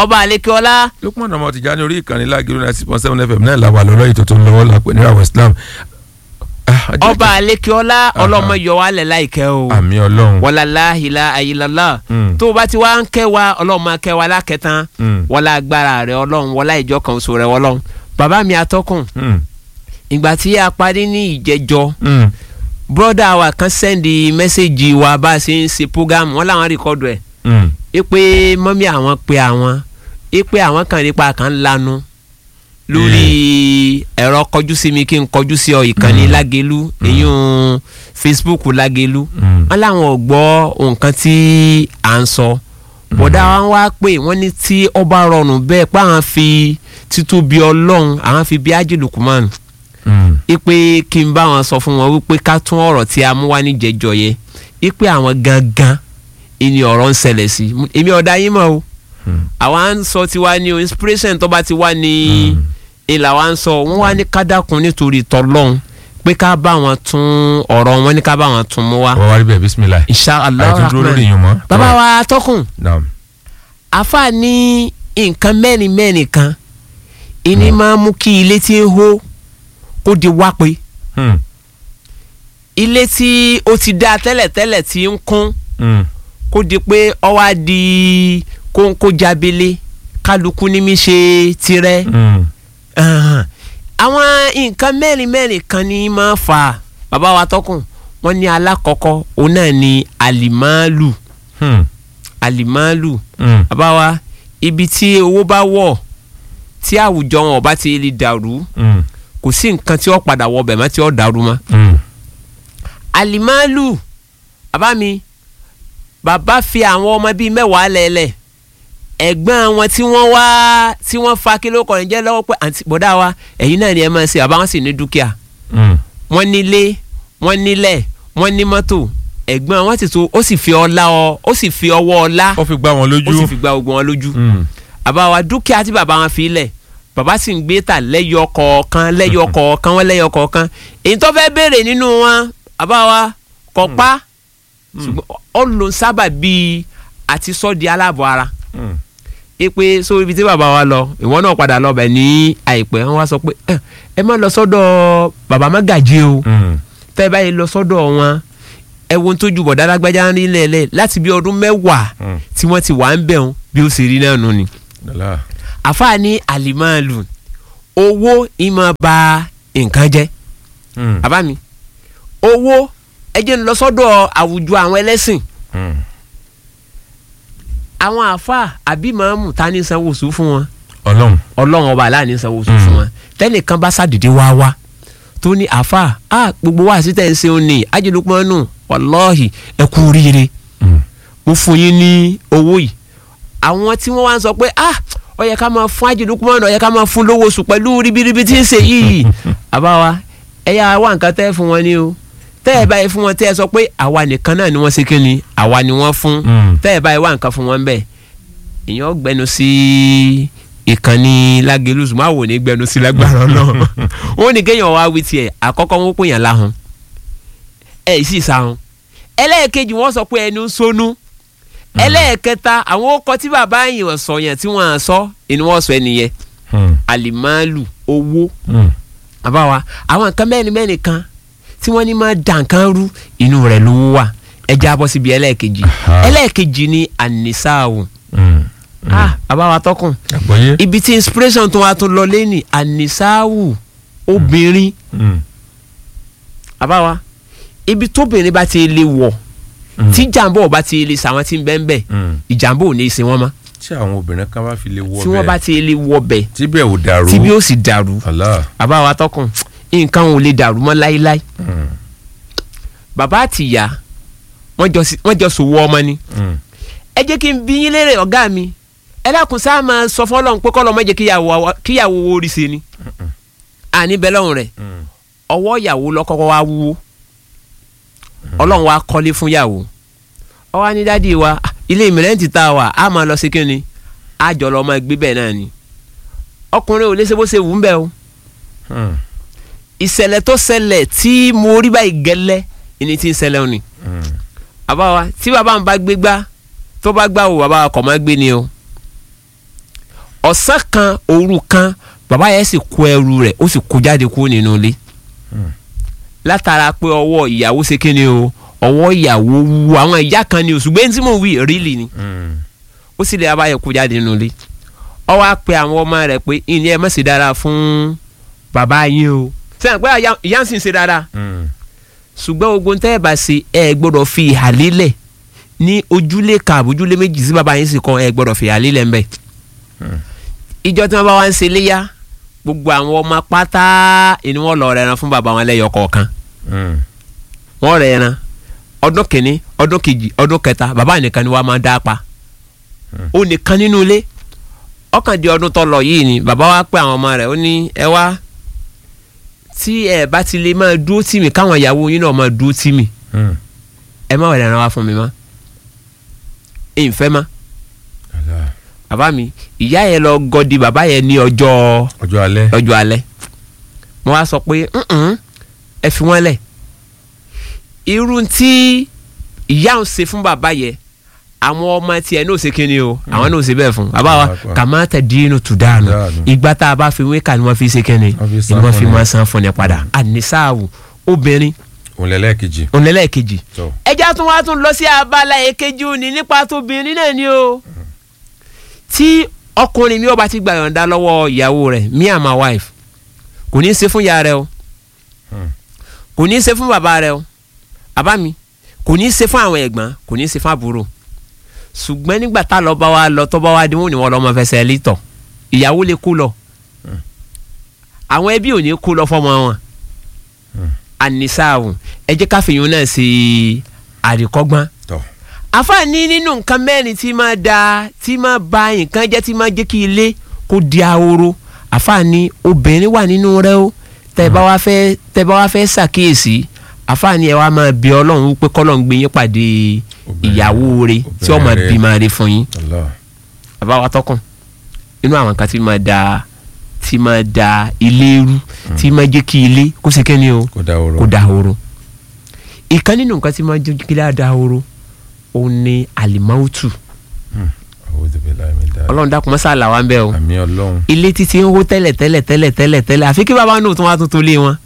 ọba àlekèọlá lókùnmọ̀nà ọmọ tìjà ní orí ìkànnì lágìrì náà six point seven fm náà làwà lọ́lọ́ ètò tó ń lọ́wọ́ lápẹ̀ ní àwọn islam. Ah, ọjọ́ ọba àlekèọlá ọlọ́mọ yọ wálẹ̀ láìkẹ́ o àmì ọlọ́run. wàlálà ìlà ayélujára Mm. tó o bá ti wá ń kẹ́ wa ọlọ́run máa kẹ́ wa lákẹ́tàn Mm. wọlá agbára rẹ ọlọ́run wọlá ìjọ kan oṣù rẹ ọlọ́run bàbá mi atọ́kùn Mm. ìgbà tí a parí ní ìjẹjọ Mm. bọ́dà wa kan sẹ́ndì mẹ́sẹ̀gì wa bá a ṣe ń ṣe program wọn làwọn rìkọ́dù ẹ̀ Mm. ipe mọ́mí àwọn pe àwọn ipe àwọn kan nípa kan lanu lórí ẹ̀rọ kọjú sí mi kí n kọjú sí ọ ìkànnì lágelu ìyún Facebook lágelu Mm. wọn làwọn ò gbọ́ nǹkan tí à ń sọ bọ̀dá wa wá pé wọ́n ní tí ọba rọrùn bẹ́ẹ̀ pé àwọn fi títóbi ọlọ́run àwọn fi bí ájìlùkùmánù Mm. ipe kí n bá wọn sọ fún wọn wípé ká tún ọ̀rọ̀ tí a mú wá ní jẹjọ yẹ ipe àwọn gangan ìní ọ̀rọ̀ ń ṣẹlẹ̀ sí èmi ọ̀dà yín mọ̀ o Mm. àwa ń sọ tiwa ní o inspiration tó bá ti wá ní ìlà wa ń sọ wọ́n wá ní kádàkùn nítorí tọ́lọ́hún pé ká bá wọn tún ọ̀rọ̀ wọn ní ká bá wọn tún mú wá wọ́n wá rí bẹ́ẹ̀ bisimilayi. insha Allah àìtún dúró lórí rahman yín mọ́. bàbá wa tọkùn naam. àfa ní nǹkan mẹ́rin mẹ́rin kan ìní máa ń mú kí ilé tí ń hó kó di wá pé Mm. ilé tí ó ti dá tẹ́lẹ̀tẹ́lẹ̀ tí ń kún Mm. kó di pé ó wá di kóńkó jábélé kálukú ní mi ṣe tirẹ̀ Mm. Ahan. àwọn nǹkan mẹ́rin mẹ́rin kan ní máa fà bàbá wa tọkùn wọ́n ní alákọ̀ọ́kọ́ òun náà ní àlìmáàlù Mm. àlìmáàlù Mm. bàbá wa ibi tí owó bá wọ̀ tí àwùjọ wọn ò bá ti lè dàrú Mm. kò sí nǹkan tí ó padà wọ bẹ̀ mọ́ tí ó dàrú mọ́ Mm. alimalu bàbá mi bàbá fi àwọn ọmọ bíi mẹ́wàá lẹ́lẹ̀ ẹ̀gbọ́n wọn tí wọ́n wá tí wọ́n fa kí ló kọrin jẹ́ lọ́wọ́ pé àǹtí bọ́dá wa ẹ̀yin náà ni ẹ máa ṣe bàbá wọn sì ní dúkìá Mm. wọ́n nílé wọ́n nílẹ̀ wọ́n ní mọ́tò ẹ̀gbọ́n wọn sì tó ó sì fi ọlá ọ ó sì fi ọwọ́ ọlá ó fi gbá wọn ó sì lójú. fi gba ogun wọn lójú Mm. bàbá wa dúkìá tí bàbá wọn fi lẹ̀ bàbá sì ń gbé tà lẹ́yọ kọ̀ọ̀kan lẹ́yọ kọ̀ọ̀kan wọ́n lẹ́yọ kọ̀ọ̀kan èyí tó fẹ́ béèrè nínú wọn bàbá wa kọ̀ pa ṣùgbọ́n ó lò ń sábà bíi àti sọ́ di aláàbọ̀ ara Mm. ẹ pé so ibi tí bàbá wa lọ ìwọ náà padà lọ bẹ̀ ní àìpẹ́ wọn wá sọ pé "Eh, ẹ má lọ sọ́dọ̀ bàbá Mágàjí o Mm. tẹ́ ẹ báyìí lọ sọ́dọ̀ wọn ẹ wo ohun tó ju bọ̀dá lágbájá ń rí lẹ́lẹ̀ láti bí ọdún mẹ́wàá Mm. tí wọ́n ti wà ń bẹ̀ wọn bí ó ṣe rí náà nù ni Dàlá. àfáà ní àlìmáàlù owó ìmọ̀ ba nǹkan jẹ́ Mm. bàbá mi owó ẹ jẹ́ ń lọ sọ́dọ̀ àwùjọ àwọn ẹlẹ́sìn Mm. àwọn àfáà àbí màámù ta ní sanwó oṣù fún wọn ọlọ́run. ọlọ́run ọba aláàní sanwó oṣù Mm. fún wọn tẹ́nìkan bá ṣàdédé wá wá tó ní àfáà á gbogbo wa sí tẹ̀ ń ṣe òní ajínigbọ́nù wàlọ́ọ̀hì ẹ kú oríire Mm. mo fún yín ní owó yìí àwọn tí wọ́n wá ń sọ pé ah ó yẹ ká máa fún ajínigbọ́nù ó yẹ ká máa fún lówó oṣù pẹ̀lú ribiribi tí ń ṣe yìí àbáwa ẹ yá wá nǹkan tẹ́ fún wọn ni o tẹ́ ẹ báyìí fún wọn tẹ́ ẹ sọ pé àwa nìkan náà ni wọ́n ṣe kí ni àwa ni wọ́n fún Mm. tẹ́ ẹ báyìí wá nǹkan fún wọn bẹ́ẹ̀ èèyàn gbẹnu sí ìkànnì lágẹlúsù máa wò ní gbẹnu sí lágbára náà wọn ní kéèyàn wá wí tiẹ̀ àkọ́kọ́ wọn pè yàn láhùn ẹ sì sáhùn ẹlẹ́ẹ̀kejì wọ́n sọ pé ẹni ń sonú ẹlẹ́ẹ̀kẹta àwọn ọkọ tí bàbá yìí wọ́n sọ yẹn tí wọ́n á sọ ẹni wọ́n sọ ẹnìyẹn Mm. àlìmáàlù owó Mm. àbáwa àwọn nǹkan mẹ́rin mẹ́rin kan tí wọ́n ní máa dà nǹkan rú inú rẹ̀ ló wà ẹ já bọ́ síbi ẹlẹ́ẹ̀kejì Aha. ẹlẹ́ẹ̀kejì ni ànisáàwò Mm. ah àbáwa tọkùn àgbọ̀yé. ibi tí inspiration tó wá tó lọ lẹ́nì ànisáàwò obìnrin Mm. àbáwa ibi tóbìnrin bá ti lè wọ̀ Mm. tí jàǹbá ò bá ti lè sàwọn tí ń bẹ́ẹ̀ bẹ́ẹ̀ Mm. ìjàǹbá ò ní í ṣe wọ́n mọ́ tí àwọn obìnrin kan bá fi lè wọ tí wọ́n bá ti lè wọ bẹ̀ tí bẹ́ẹ̀ ò dàrú. tí bí ó sì dàrú Allah. àbáwa tọkùn nǹkan ò lè dàrú mọ́ láíláí Mm. bàbá àti ìyá wọ́n jọ sí- wọ́n jọ sòwò ọmọ ni Mm. ẹ jẹ́ kí n bí yín léèrè ọ̀gá mi ẹ dákun sáà máa sọ fọlọ́run pé kọ́lọ́ má jẹ́ kíyàwó wa- kíyàwó wo orí ṣe ni àní bẹ́ẹ̀ lọ́rùn rẹ̀ Mm. ọwọ́ ìyàwó lọ́kọ́kọ́ wá wúwo ọlọ́run wá kọ́lé fún ìyàwó ó wá ní dádì wa "Ah, ilé ìmìrẹ́ǹtì tá a wà á máa lọ sí kínni á jọ lọ máa gbé bẹ́ẹ̀ náà ni ọkùnrin ò lè ṣe bó ṣe wù ú bẹ́ẹ̀ o Mm. ìṣẹ̀lẹ̀ tó ṣẹlẹ̀ tí mo rí báyìí gẹ́lẹ́ ìní tí ń ṣẹlẹ̀ òní Mm. bàbá wa tí bàbá mi bá gbé gbá tó bá gbá wo bàbá wa kọ̀ máa gbé ni o ọ̀sán kan òru kan bàbá yẹn sì kó ẹrù rẹ̀ ó sì kó jáde kúrò nínú ilé látara pé ọwọ́ ìyàwó ṣe kíni o ọwọ́ ìyàwó wu àwọn ìyá kan ni òṣùgbọ́n tí mò ń wí rílì ni ó sì lè abáyẹ kó jáde nínú ilé ó wá pe àwọn ọmọ rẹ̀ pé ìní ẹ má ṣe dára fún bàbá yín o sẹ́yìn pé ìyá ń sì ń ṣe dára ṣùgbọ́n ogun tẹ́ ẹ bá ṣe ẹ gbọ́dọ̀ fi ìhà lélẹ̀ ní ojúlé kan àbójúlé méjì sí bàbá yín sì kan ẹ gbọ́dọ̀ fi ìhà lélẹ̀ ńbẹ̀ ìjọ tí wọ́n bá wá ń ṣe léyà gbogbo àwọn ọmọ pátá ni wọ́n lọ rẹran fún bàbá wọn lẹ́yọ kọ̀ọ̀kan wọ́n rẹran ọdún kìíní ọdún kejì ọdún kẹta bàbá nìkan ni wọ́n máa dá pa ó nìkan nínú ilé ọkàn di ọdún tó lọ yìí ni bàbá wa pé àwọn ọmọ rẹ̀ ó ní ẹ wá tí ẹ bá ti lè máa dúró tì mí káwọn ìyàwó yín náà máa dúró tì mí ẹ má wẹ̀rẹ̀ ẹran wá fún mi mọ́ ìfẹ́ mọ́ bàbá mi ìyá yẹn lọ gọdí bàbá yẹn ní ọjọ́ ọjọ́ alẹ́ ọjọ́ alẹ́ mo wá sọ pé ẹ fi wọ́n lẹ̀ irú tí ìyá ń ṣe fún bàbá yẹn àwọn ọmọ tiẹ̀ náà ṣe kíni o àwọn náà ṣe bẹ́ẹ̀ fún bàbá wa kàmá tẹ̀ dínú tù dànù ìgbà tá a bá fi wéka ni wọ́n fi ṣe kíni ni wọ́n fi máa san fún ni padà ànisáàwù obìnrin ònlẹ́lẹ́kejì ònlẹ́lẹ́kejì ẹja tún wá tún lọ sí abala èkejì òní nípa tóbìnrin náà ni o tí ọkùnrin mi ò bá ti gbà yọ̀ǹda lọ́wọ́ ìyàwó rẹ̀ me and my wife kò ní í ṣe fún ìyá rẹ o kò ní í ṣe fún bàbá rẹ o bàbá mi kò ní í ṣe fún àwọn ẹ̀gbọ́n kò ní í ṣe fún àbúrò ṣùgbọ́n nígbà tá lọ́ọ́ bá wa lọ tó bá wa dín wọn ni wọ́n lọ́ọ́ mọ fẹsẹ̀ lítọ̀ ìyàwó lè kú lọ àwọn ẹbí ò ní kú lọ fọmọ wọn ànisáàwù ẹ jẹ́ káfíyàn náà ṣe àríkọ́gbọ́n àfààní nínú nǹkan mẹ́rin tí máa da tí máa ba nǹkan jẹ́ tí máa jẹ́ kí ilé kó di ahoro àfààní obìnrin wà nínú rẹ o tẹ́ bá wá fẹ́ tẹ́ bá wá fẹ́ ṣàkíyèsí àfààní ẹ wá máa bí ọlọ́run wípé kọ́lọ́run gbé yín pàdé ìyàwó rẹ tí ó máa bí máa rí fún yín bàbá wa tọkàn inú àwọn nǹkan tí máa da tí máa da ilé rú tí máa jẹ́ kí ilé kó ṣe kẹ́ni o kó da ahoro ìkan nínú nǹkan tí máa jẹ́ kí ilé da ahoro òun ni alimautu ọlọ́run dákun mọ́sá là wá ń bẹ́ o àmì ọlọ́run ilé títí ń hó tẹ́lẹ̀ tẹ́lẹ̀ tẹ́lẹ̀ tẹ́lẹ̀ tẹ́lẹ̀ àfi kí bàbá náà tún wá tuntun lé wọn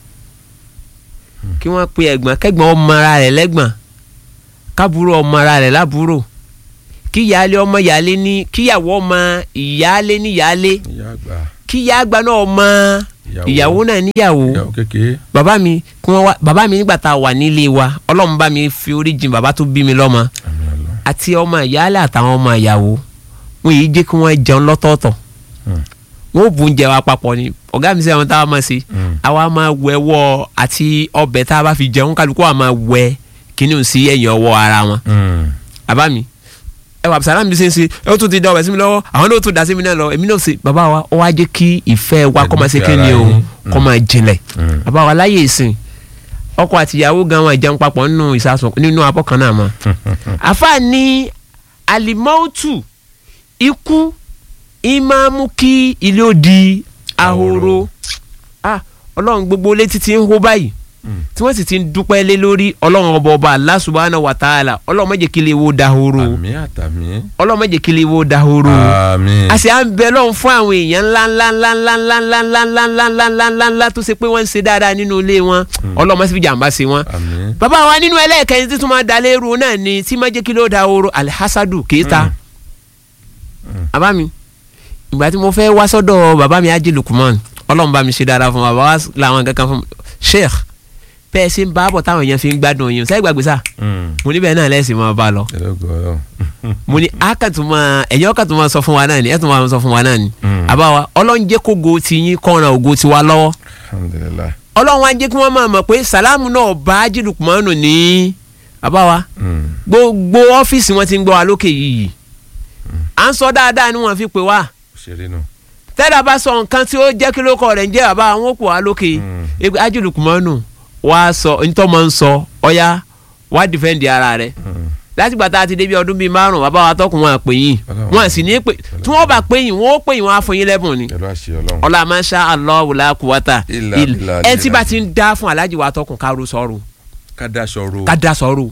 kí wọ́n pe ẹ̀gbọ́n kẹ́gbọ́n ọmọ ara rẹ̀ lẹ́gbọ́n kábúrò ọmọ ara rẹ̀ lábúrò kí ìyáálé ọmọ ìyáálé ní kíyàwó ọmọ ìyáálé ní ìyáálé kí ìyá àgbà náà ọmọ ìyàwó náà níyàwó bàbá mi kí wọ́n wá bàbá mi nígbà tá a wà nílé wa ọlọ́run bá mi fi orí jìn bàbá tó bí mi lọ́mọ àti ọmọ ìyáálé àtàwọn ọmọ ìyàwó wọn yìí jẹ́ kí wọ́n jẹun lọ́tọ̀ọ̀tọ̀ wọn ò bùn jẹ wa papọ̀ ni ọ̀gá mi sẹ́wọ̀n àwọn táwa máa ṣe àwa máa wẹ wọ́ àti ọbẹ̀ tá a bá fi jẹun kálukú wa máa wẹ kíní sí ẹ̀yìn ọwọ́ ara wọn bàbá mi ẹ wà sàlámù bí ṣe ń ṣe ẹ ó tún ti dá ọbẹ̀ sí mi lọ́wọ́ àwọn náà ó tún dá sí mi náà lọ èmi náà ṣe bàbá wa ó wá jẹ́ kí ìfẹ́ wa kọ́ máa ṣe kí ni o kọ́ máa jinlẹ̀ bàbá wa láyé ìsìn ọkọ àtìyàwó gan wọn ìjẹun papọ̀ nínú ìsasùn nínú abọ́ kan náà mọ́ àfa ní alimọ́tù ikú ìmáàmù kí ilé ó di ahoro ọlọ́run gbogbo létí ti ń hó báyìí tí wọ́n sì ti ń dúpẹ́ lé lórí ọlọ́run ọba ọba Allah subhanahu wa ta'ala ọlọ́run má jẹ́ kí ilé wo dahoro àmì àtàmì ọlọ́run má jẹ́ kí ilé wo dahoro àmì a sì à ń bẹ lọ́run fún àwọn èèyàn ńlá ńlá ńlá ńlá ńlá ńlá ńlá ńlá ńlá ńlá ńlá ńlá ńlá tó ṣe pé wọ́n ń ṣe dáadáa nínú ilé wọn ọlọ́run má sì fi jàǹbá ṣe wọn. àmì bàbá wa nínú ẹlẹ́ẹ̀kẹ́ni tí tún máa da léru náà ni tí má jẹ́ kí ló dahoro alhassadu kéta bàbá mi ìgbà tí mo fẹ́ wá sọ́dọ̀ bàbá mi ajé lukuman ọlọ́run bá mi ṣe dáadáa fún bàbá wa làwọn kankan fún sheikh bẹ́ẹ̀ ṣe ń bá bọ̀ táwọn èèyàn fi ń gbádùn yín sẹ́yìn gbàgbé sá mo ní bẹ́ẹ̀ náà lẹ́sìn máa bá lọ mo ní akatuma ẹ̀yìn ọkàtuma sọ fún wa náà ni ẹ̀ tún máa sọ fún wa náà ni àbáwa ọlọ́run jẹ́ kó go ti yín kọ́ran ògo ti wa lọ́wọ́ alhamdulilayi ọlọ́run wa jẹ́ kí wọ́n máa mọ̀ pé sàlámù náà bá jìlùkùmọ́nù ní àbáwa gbogbo ọ́fíìsì wọn ti ń gbọ́ wa lókè yìí à ń sọ dáadáa ni wọ́n fi pè wá òṣèré nù tẹ́lá bá sọ nǹkan tí ó jẹ́ kí ló kọ rẹ̀ ń jẹ́ bàbá àwọn òkú wa lókè ẹgbẹ́ ajìlùkùmọ́nù wá sọ ntọ́ máa ń sọ ọ̀ya wá dìfẹ́ǹdì ara rẹ̀ láti gbà tá a ti débi ọdún bíi márùn bàbá wa tọkùn wọn àpè yín wọn sì ní pè tí wọn bá pè yín wọn ó pè yín wọn á fún yín lẹ́bùn ni pẹ̀lú àṣẹ ọlọ́run ọlá masha Allah wùlá kùwátà Ìlà ìlà bìlà ẹ tí lílà. bá ti ń dá fún aláàjì wa tọkùn kárò sọ̀rọ̀ ká daṣọ ro ká dá sọ̀rọ̀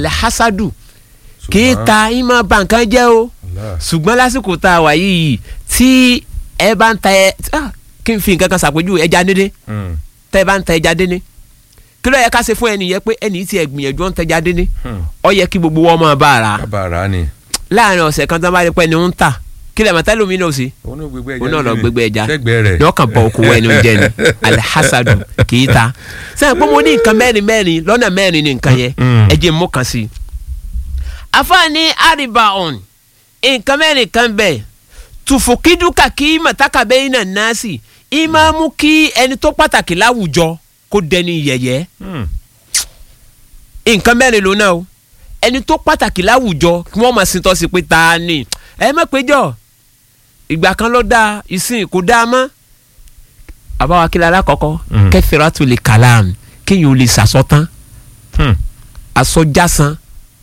alhasadu Ṣùgbọ́n- kì í ta ìmọ̀ bàǹkan jẹ́ o Allah. ṣùgbọ́n lásìkò tá a wà yìí tí tí ẹ bá ń ta ẹ ah, kí n fi nǹkan kan ṣàpèjúwe ẹja dédé Hmm. tẹ́ ẹ bá ń ta ẹja dédé kí ló yẹ ká ṣe fún ẹni yẹn pé ẹni tí ẹ gbìyànjú ń tẹja dédé Hmm. ọ yẹ kí gbogbo wọn máa bá a rà kábàárà ni. láàrin ọ̀sẹ̀ kan tó bá rí pé ẹni ń tà kí lè mọ̀tẹ́lẹ̀ omi náà sí òun náà gbégbé ẹja òun náà lọ níbi. gbégbé ẹja sẹ́gbẹ̀ẹ́ rẹ̀. ní ọkàn bọ̀ okòwò ẹni oúnjẹ ni alihasadu kì í ta sẹ́yìn pé mo ní nǹkan mẹ́rin mẹ́rin lọ́nà mẹ́rin ní nǹkan yẹn Mm. ẹ jẹ́ mú kan sí i. afaani aribaon nǹkan mẹ́rin kan bẹ̀ tùfùkídùkà kí màtàkà bẹ́yìn náà násì ìmáàmù kí ẹni tó pàtàkì láwùjọ kó dẹni yẹ̀yẹ́ Hmm. nǹkan mẹ́rin ló náà o ẹni tó pàtàkì láwùjọ kí wọ́n máa sin tọ́sí pé ta ni ẹ má péjọ ìgbà kan ló dáa ìsìn kò dáa mọ́ àbáwá kí lára kọ́kọ́ Mm. kẹfìrà tó lè kàlàm kéèyàn ò lè sàsọtán Hmm. àsọjásán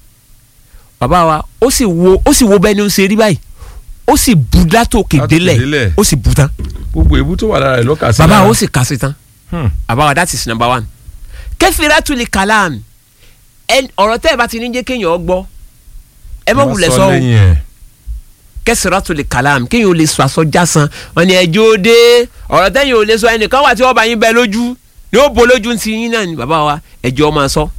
bàbá wa ó sì wo ó sì wo bẹ́ẹ̀ ni ó ṣe rí báyìí ó sì bu látòkè Látòkè délẹ̀ délẹ̀. ó sì bu tán gbogbo èébú tó wà lára rẹ̀ ló kà sí. bàbá lára. wa ó sì kà sí tán Hmm. àbáwá that is number one kẹfìrà tó lè kàlàm ẹn- ọ̀rọ̀ tẹ́ ẹ bá ti ní jẹ́ kéèyàn gbọ́ ẹ má wulẹ̀ sọ o lẹ́yìn ẹ̀. kẹsìrà tó lè kàlàm kéèyàn ò lè sọ aṣọ jásán wọn ni ẹjọ́ ó dé ọ̀rọ̀ tẹ́yìn ò lè sọ ẹnìkan wà tí wọ́n bá yín bẹ lójú ni ó bo lójú ti yín náà ni bàbá wa ẹjọ́ máa sọ.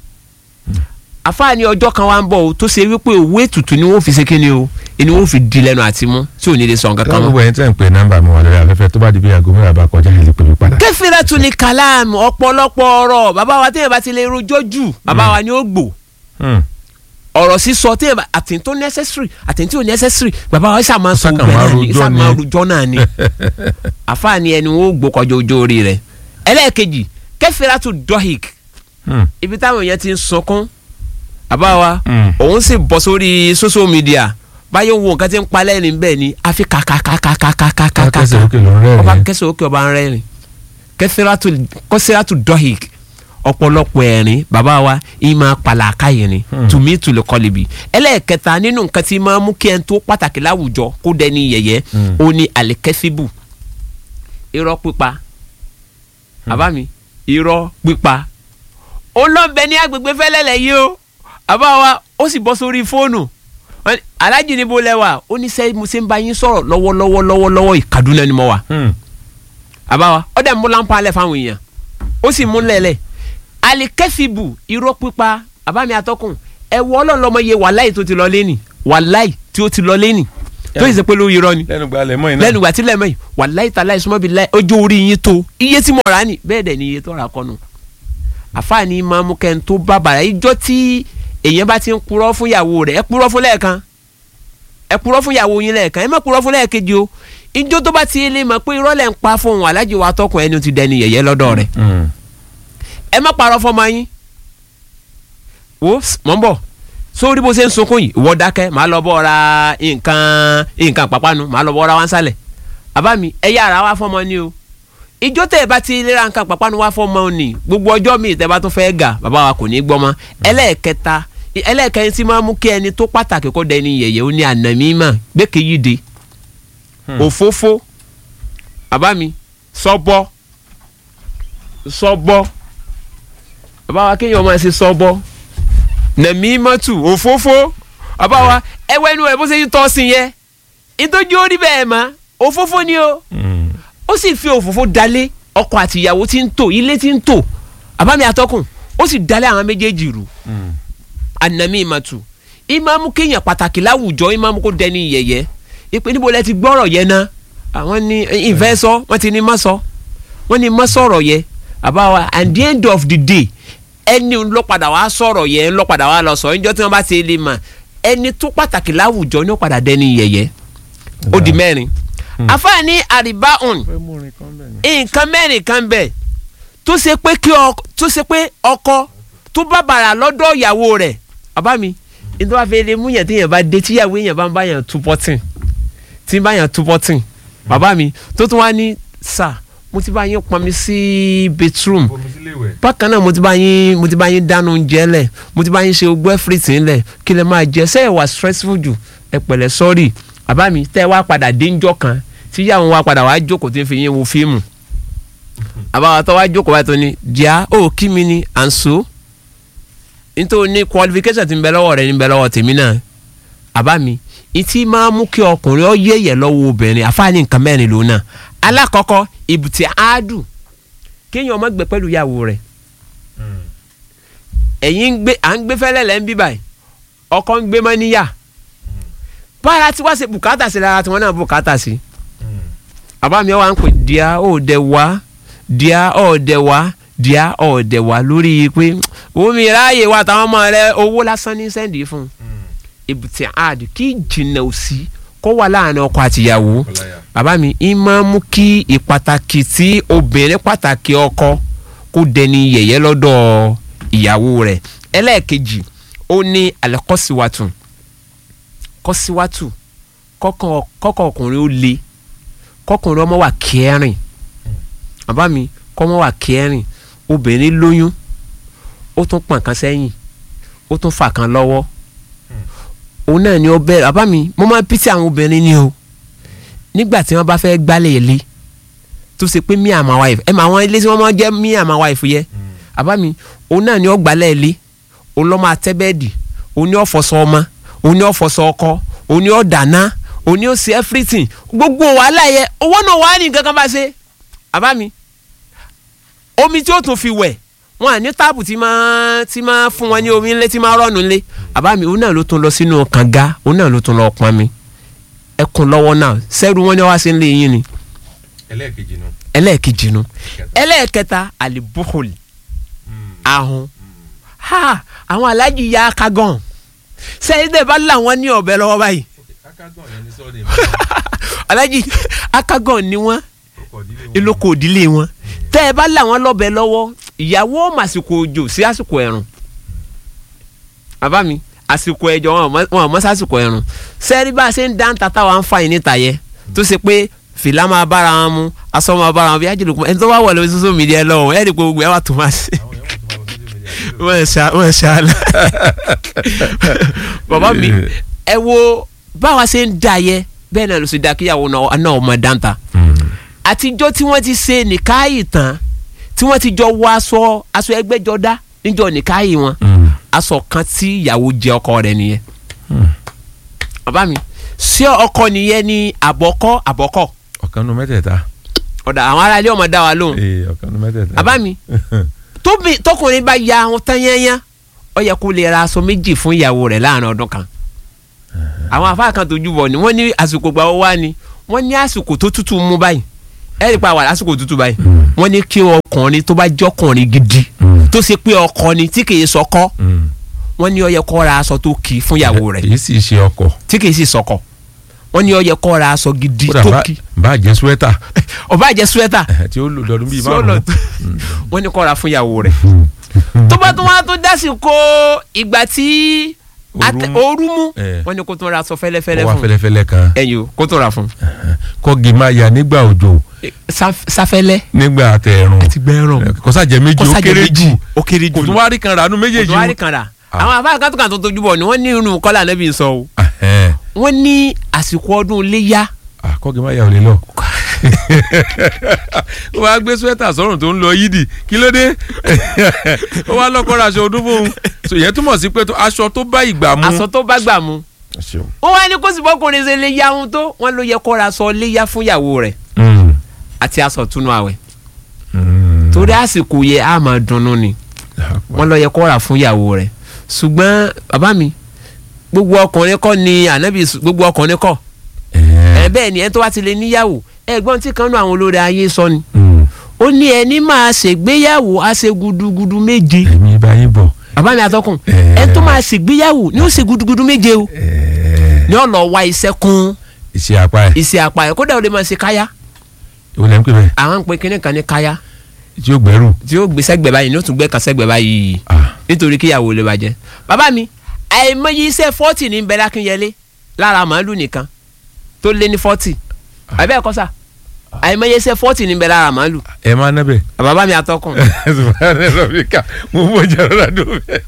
àfáàní ọjọ́ kan wá ń bọ̀ o tó ṣe wípé òwe ètùtù ni wọ́n fi ṣe kíni o ni wọ́n fi di lẹ́nu àti mú tí ò ní lè sọ nǹkan kan káwọn mọ́. gbogbo ẹni tẹ́ ń pè nọ́mbà mi wà lórí afẹ́fẹ́ tó bá di bí aago mẹ́wàá bá kọjá ẹ̀ lè pè mí padà. kẹfìrà tó lè kàlàm ọ̀pọ̀lọpọ̀ ọ̀rọ̀ bàbá wa téèyàn bá ti lè rojọ́ jù bàbá wa ni ó gbò Hmm. ọ̀rọ̀ sísọ tí àtìntí tó necessary àtìntí ò necessary bàbá wa ṣáà máa sọ Ṣáà ògbẹ́ máa náà ni rojọ́ ṣáà máa ni. rojọ́ náà ni àfààní ẹni wo gbó kọjá ojú orí rẹ̀ ẹlẹ́ẹ̀kejì kẹfìrà tó dọ́hìk Hmm. ibi táwọn èèyàn ti ń sunkún bàbá wa Hmm. òun sì bọ́ sórí social media báyọ̀ wo nǹkan tí ń palẹ̀ ní bẹ́ẹ̀ ni àfi kàkàkàkàkàkàkàkà kẹsẹ̀ òkè ló ń rẹ́ ọba rẹ̀. kẹsẹ̀ òkè ọba ń rẹ́rìn kẹfìrà tó dọ́hìk ọ̀pọ̀lọpọ̀ ẹ̀rín bàbá wa ìmọ̀ pàlàkà yìí ni Hmm. tùmí tùlù kọlìbì ẹlẹ́ẹ̀kẹta nínú nǹkan tí máa mú kí ẹn tó pàtàkì láwùjọ kó dẹni yẹ̀yẹ́ Hmm. ó ní àlẹ́kẹ́síbù irọ́ pípa àbá mi irọ́ pípa olóńbẹ ní agbègbè fẹ́lẹ́lẹ̀ yìí o àbá wa ó sì bọ́ sórí fóònù Wọ́n ní, alájì níbo lẹ́wà ó ní sẹ́yìn mo ṣe ń bá yín sọ̀rọ̀ lọ́wọ́lọ́wọ́ lọ́wọ́lọ́wọ́ Kaduna ni mo wà Hmm. àbá wa ọ̀dẹ̀ mú láǹpa alẹ́ fáwọn èèyàn ó sì mú lẹ́lẹ̀ alikẹ́fìbù irọ́ pípa àbá mi atọ́kùn ẹ wọ ọlọ́ọ̀lọ́mọ iye wàláì tó ti lọ lẹ́nì wàláì tí ó ti lọ lẹ́nì tó yìí ṣe pé lórí irọ́ ni lẹ́nu gba lẹ́mọ́ iná. lẹ́nu ìgbà tí lẹ́mọ̀ yìí wàláì tà láì súnmọ́ bí láì ojú orí yín tó iye tí mo rà á nì bẹ́ẹ̀ dẹ̀ ni iye tó rà kọ́nu àfààní máa mú kẹ́ni tó bá bàrà ìjọ tí èèyàn bá ti ń purọ́ fún ìyàwó rẹ̀ ẹ purọ́ fún lẹ́ẹ̀kan ẹ purọ́ fún ìyàwó yín lẹ́ẹ̀kan ẹ má purọ́ fún lẹ́ẹ̀kejì o ìjọ tó bá ti lè mọ̀ pé irọ́ lẹ̀ ń pa fún òun alájí wa tọkùn ẹni tí dẹni yẹ̀yẹ́ lọ́dọ̀ rẹ̀ Hmm. ẹ má parọ́ fọmọ yín wo mọ̀ ń bọ̀ sórí bó ṣe ń sunkún yìí ìwọ dákẹ́ màá lọ bọ́ ra nǹkan nǹkan pàpánu màá lọ bọ́ ra wá ń sálẹ̀ àbá mi ẹ yára wá fọmọ ni o ìjọ tẹ ẹ bá ti lera nǹkan pàpánu wá fọmọ ni gbogbo ọjọ́ mi tẹ bá tún fẹ́ gà bàbá wa kò ní gbọ́ mọ́ ẹlẹ́ẹ̀kẹta ẹlẹ́ẹ̀kẹrin tí máa mú kí ẹni tó pàtàkì kó dẹni yẹ̀yẹ́ ó ní ànàmímà gbẹ́kẹ̀yìde Hmm. òfófó bàbá mi sọ́bọ́ sọ́bọ́ bàbá wa kéèyàn máa ṣe sọ́bọ́ nàmímọ́tù òfófó bàbá wa ẹwẹ́ inú rẹ̀ bó ṣe ń tọ́ sí yẹn ìtọ́jú ó rí bẹ́ẹ̀ mọ́ òfófó ni o Hmm. ó sì fi òfófó dalé ọkọ àti ìyàwó tí ń tò ilé tí ń tò bàbá mi àtọkùn ó sì dalé àwọn méjèèjì rú Hmm. anami imatu imamu kéèyàn pàtàkì láwùjọ imamu kó dẹni yẹ̀yẹ́ ìpè níbo lẹ ti gbọ́rọ̀ yẹn ná àwọn ní ìfẹ́ sọ wọ́n ti ní má sọ wọ́n ní má sọ̀rọ̀ yẹ àbá wa at the end of the day ẹni ló padà wá sọ̀rọ̀ yẹn ló padà wá lọ sọ ẹjọ́ tí wọ́n bá ti lè mà ẹni tó pàtàkì láwùjọ ni ó padà dẹni yẹ̀yẹ́ ó di mẹ́rin àfáàní àríbá òun fẹ́ mú orin kan bẹ́ẹ̀ ni. nǹkan mẹ́rin kan bẹ̀ tó ṣe pé kí ọkọ tó ṣe pé ọkọ tó bá bàrà lọ́dọ̀ ìyàwó rẹ̀ bàbá mi nítorí wàá fi lè mú yàn tí yàn bá dé tíyàwó yàn bá ń bá yàn tú pọ́tìn tí ń bá yàn tú pọ́tìn bàbá mi tó tún wá ní sà mo ti bá yín pọn mi sí bedroom bomi sílé ìwẹ̀. bákan náà mo ti bá yín mo ti bá yín dáná oúnjẹ lẹ̀ mo ti bá yín ṣe ogbó everything lẹ̀ kí lè máa jẹ ṣé ẹ wà stressful jù ẹ pẹ̀lẹ́ sorry bàbá mi tẹ́ ẹ wá padà dé ńjọ́ kan tíyàwó wa padà wá jókòó tí ń fi yín wo fíìmù àbáwá tó wá jókòó báyìí tó ní díà ó kí mi ni à ń so nítorí ní qualification ti ń bẹ lọ́wọ́ rẹ ní bẹ lọ́wọ́ tèmi náà àbá mi ìtì máa mú kí ọkùnrin ọ yẹ̀yẹ̀ lọ́wọ́ obìnrin àfáàní nǹkan mẹ́rin lòun náà alákọ̀ọ́kọ́ ìbùtì áádù kéèyàn ọmọ gbé pẹ̀lú ìyàwó rẹ̀ ẹ̀yin ń gbé à ń gbé fẹ́lẹ́ lẹ́ ń bí báyìí ọkọ ń gbé mọ́ níyà bára tí wá ṣe bùkátà sí lára tí wọ́n náà bùkátà sí bàbá mi wá ń pè díà ó dẹ̀ wá díà ó dẹ̀ wá díà ó dẹ̀ wá lórí pé omi ráàyè wa táwọn ọmọ rẹ owó lásán ní sẹ́ndì fún un ìbùtì áàdù kí jìnnà òsì kó wà láàrin ọkọ àtìyàwó bàbá mi ń máa mú kí ìpàtàkì tí obìnrin pàtàkì ọkọ kó dẹni yẹ̀yẹ́ lọ́dọ̀ ìyàwó rẹ̀ ẹlẹ́ẹ̀kejì ó ní alẹ́kọ́síwátù kọ́síwátù kọ́kọ́ ọkùnrin ó le kọ́kùnrin ọmọ wà kẹrin bàbá mi kọ́mọ wà kẹrin obìnrin lóyún ó tún pọ̀n kan sẹ́yìn ó tún fà kan lọ́wọ́ òun náà ni ó bẹ̀rẹ̀ bàbá mi mo máa ń pítí àwọn obìnrin ni o nígbà tí wọ́n bá fẹ́ gbálẹ̀ ilé tó ṣe pé me and my wife ẹ mọ àwọn ilé tí wọ́n máa ń jẹ́ me and my wife yẹ bàbá mi òun náà ni ó gbálẹ̀ ilé òun ló máa tẹ́ bẹ́ẹ̀dì òun ni ó fọṣọ ọmọ òun ni ó fọṣọ ọkọ òun ni ó dáná òun ni ó ṣe everything gbogbo wàhálà yẹ owó náà wàá ní nǹkan kan bá ṣe bàbá mi omi tí ó tún fi wẹ̀ wọn à ní táàpù tí máa tí máa fún wọn ní omi ńlẹ tí máa rọ̀nù ńlẹ bàbá mi òun náà ló tún lọ sínú kànga òun náà ló tún lọ pọn mi ẹkùn lọ́wọ́ náà sẹ́rù wọn ni wọ́n wá sí ńlẹ̀ yín ni ẹlẹ́ẹ̀kejì nu. ẹlẹ́ẹ̀kejì nu ẹlẹ́ẹ̀kẹta àlìbóhùl ahun ha àwọn alájì ya akagan sẹ́yìn tẹ̀ bá làwọn ní ọ̀bẹ lọ́wọ́ báyìí akágàn yẹn ní sọ́ọ̀nì alájì akagan ni wọ́n ìlókò òdílé wọn tẹ́ ẹ bá làwọn lọ́bẹ lọ́wọ́ ìyàwó màsìkò òjò sí àsìkò ẹ̀rùn bàbá mi àsìkò ẹjọ wọn wọn mọ sásìkò ẹ̀rùn sẹ́ẹ̀rí bá a ṣe ń dá ń tata wa ń fa yìí níta yẹ tó ṣe pé fìlà máa bára wọn mu aṣọ máa bára wọn bí ájìlú ẹni tó bá wọ̀ lórí social media lọ́wọ́ ẹ̀ẹ́dì pé gbogbo ẹ̀ wà tó máa ṣe wọ́n ṣá wọ́n ṣá la bàbá mi ẹ wo báwa ṣe ń da yẹ bẹ́ẹ̀ náà ló ṣe da kíyàwó náà ọmọ dáńtà àtijọ́ tí wọ́n ti ṣe nìkáyì tán tí wọ́n ti jọ wọ aṣọ aṣọ ẹgbẹ́jọdá níjọ́ nìkáyì wọn aṣọ kan tí ìyàwó jẹ ọkọ rẹ̀ nìyẹn bàbá mi ṣé ọkọ nìyẹn ni àbọ̀kọ́ àbọ̀kọ́ ọ̀kan nu mẹ́tẹ̀ẹ̀ta. ọ̀dà àwọn ará ilé ọmọ dá wa lóhùn ee ọ̀kan nu mẹ́tẹ̀ẹ̀ta. bàbá mi tóbi tọkùnrin bá ya àwọn tán yányá ó yẹ kó lè ra aṣọ méjì fún ìyàwó rẹ̀ láàrin ọdún kan àwọn afá kan tó júbọ ni wọ́n ní àsìkò gbà wá ni wọ́n ní àsìkò tó tútù mú báyìí ẹ rí i pa wà lásìkò tútù báyìí wọ́n ní kí ọkùnrin tó bá jọkùnrin gidi tó ṣe pé ọkọ ni tí kìí sọkọ wọ́n ní ó yẹ kó ra aṣọ tó kì í fún ìyàwó rẹ̀ èyí sì ṣe ọkọ. tí kìí sì sọkọ wọ́n ní ó yẹ kó ra aṣọ gidi kódà tó bá- kì í bá jẹ́ suwẹ́tà ó bá jẹ́ suwẹ́tà tí ó lò lọ́dún bíi tí ó lọ márùn-ún. tó wọ́n ní kó ra fún ìyàwó rẹ̀ tó bá tún wá tó dásìkò ìgbà tí Ooru ate- mú. ooru mú Eh. wọ́n ní kó tún ra aṣọ fẹ́lẹ́fẹ́lẹ́ ó wá fún fẹ́lẹ́fẹ́lẹ́ kan ẹ̀yìn o kó tún ra fún kọ́gi máa yà nígbà òjò Saf- sáfẹ́lẹ́ nígbà àtẹ̀rùn àti gbẹ́rùn kọ́sàjẹ́ méjì ó kọ́sàjẹ́ kéré méjì jù ó kéré jù kò tún wá rí kan ràánú kò méjèèjì tún wá rí kan rà Ah. àwọn afáàkà kan tó kàn tó tójú bọ̀ ni wọ́n ní irun kọ́là nẹ́bí ń sọ o Ẹ̀hẹ́n. wọ́n ní àsìkò ọdún iléyá Ah, kọ́gi máa yà ò lè lọ. ó wá gbé suwẹ́tà sọ́rùn tó ń lọ yídì kí ló dé ó wá lọ́kọ́ ra aṣọ ọdún fóun so ìyẹn túmọ̀ sí pé tó- aṣọ tó bá ìgbà mu. aṣọ tó bá gbà mu Ṣeun. wọ́n wá ní kó sì bọ́kùnrin ṣe lè yá ohun tó wọ́n ló yẹ kó ra aṣọ léyá fún ìyàwó rẹ̀ Mm. àti aṣọ túnú àwẹ̀ Mm. torí àsìkò yẹ á máa dunnú ni wọ́n lọ yẹ kó rà fún ìyàwó rẹ̀ ṣùgbọ́n bàbá mi gbogbo ọkùnrin kọ́ ni ànábì sù- gbogbo ọkùnrin kọ́ ẹ Ẹ̀ẹ́. bẹ́ẹ̀ ni ẹ tó wá ti lè níyàwó ẹ̀gbọ́n tí kan nú àwọn olórí ayé sọ ni Mm. ó ní ẹni máa ṣègbéyàwó á ṣe gudugudu méje ẹ̀mí bá yín bọ̀. bàbá mi àtọkùn Eh. ẹ tó máa ṣègbéyàwó ni ó ṣe gudugudu méje o Ẹ̀ẹ́. ni ó lọ wá iṣẹ́ kún iṣẹ́ apá ẹ̀ iṣẹ́ apá ẹ̀ kódà ó lè máa ṣe káyá ìwọ lẹ́ ń pè bẹ́ẹ̀ àwọn ń pe kinní kan ní káyá tí ó gbẹ́rù. tí ó gbé sẹ́gbẹ̀ báyìí ní ó tún gbé kan sẹ́gbẹ̀ báyìí Ah. nítorí kíyàwó lè bàjẹ́ bàbá mi àìmọye iṣẹ́ fọ́tì ní bẹ́ẹ̀ lákínyẹlé lára màálù nìkan tó lé ní fọ́tì àbẹ́ ẹ̀kọ́ sà àìmọye iṣẹ́ fọ́tì ní bẹ́ẹ̀ lára màálù ẹ máa ná bẹ́ẹ̀. bàbá mi àtọkùn subahana rọbìkà mo mọ jàrá dùn bẹ́ẹ̀.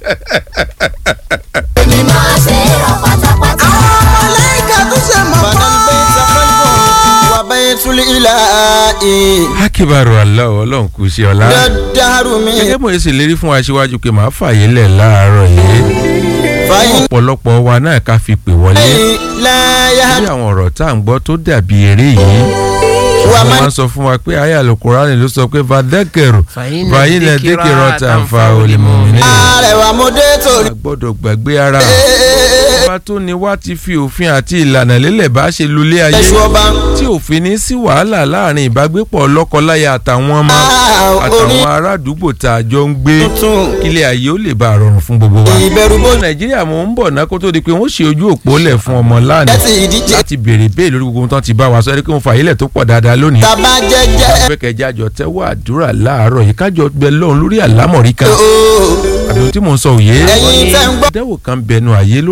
ni máa ṣe rọ pátápátá. ملائكة تسمى بنى البيت خلفه وبيت الإله akibaru aláwọ Ọlọ́run kù sí ọlá. الدهر من gẹ́gẹ́ bó ṣe lérí fún wa síwájú pé màá fààyè lẹ̀ láàárọ̀ yìí fàyín ọ̀pọ̀lọpọ̀ wa náà ká fi pè wọlé láyà lórí àwọn ọ̀rọ̀ tá à ń gbọ́ tó dàbí eré yìí wà wọ́n má máa ń sọ fún wa pé ayé àlùkùránì ló sọ pé vadẹ́kẹ̀rù Fàyínà fàyínà díkìrọ̀ dékèrò tàǹfà olèmọ̀mìnì. àrẹwà mo dé torí. a gbọ́dọ̀ gbàgbé ara ọba tó ní wá ti fi òfin àti ìlànà lélẹ̀ bá ṣe lulẹ̀ ayé ẹ̀ṣù ọba tí òfin ní sí wàhálà láàrin ìbágbépọ̀ lọ́kọláya àtàwọn ọmọ Ah, orí- àtàwọn ará àdúgbò tá a jọ ń gbé tuntun kílẹ̀ ayé ó lè bá a rọrùn fún gbogbo wa. ìbẹ̀rù bó nàìjíríà mò ń bọ̀ ná kó tó di pé wọ́n ṣe ojú òpó lẹ̀ fún ọmọ lánàá jẹ́ ti ìdíje láti béèrè béèrè lórí gbogbo ohun tán ti bá wa sọ ẹ́ kí wọ́n fàyílẹ̀ tó pọ̀ dáadáa lónìí. tàbá jẹ́jẹ́ pẹ́kẹ́jẹ́ àjọ tẹ́wọ́ àdúrà láàárọ̀ yìí kájọ bẹ lọ́run lórí àlámọ̀rí kan ooo àbí ohun tí mò ń sọ òye. ẹ̀yin tẹ́ ń gbọ́. àdẹ́wò kan bẹnu àyè